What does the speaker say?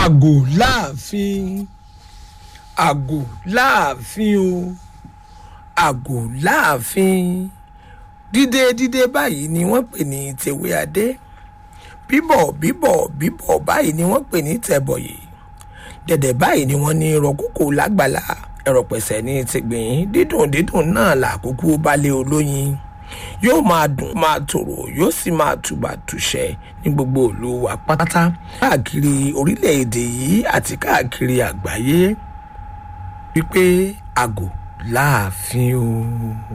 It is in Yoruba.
àgò láàfin àgò láàfin o àgò láàfin dídé dídé báyìí ni wọ́n pè ní tèwé adé bíbọ̀ bíbọ̀ bíbọ̀ báyìí ni wọ́n pè ní tẹ̀bọ̀yè dẹ̀dẹ̀ báyìí ni wọ́n ní rọ̀kókò lágbàlá ẹ̀rọ pẹ̀sẹ̀ ní tìgbìn dídùn dídùn náà làkúkú balẹ̀ olóyin yóò máa dùn máa tòrò yóò sì máa tùbà tùṣẹ́ ní gbogbo ìlú wa pátá káàkiri orílẹ̀-èdè yìí àti káàkiri àgbáyé wípé àgò láàfin o.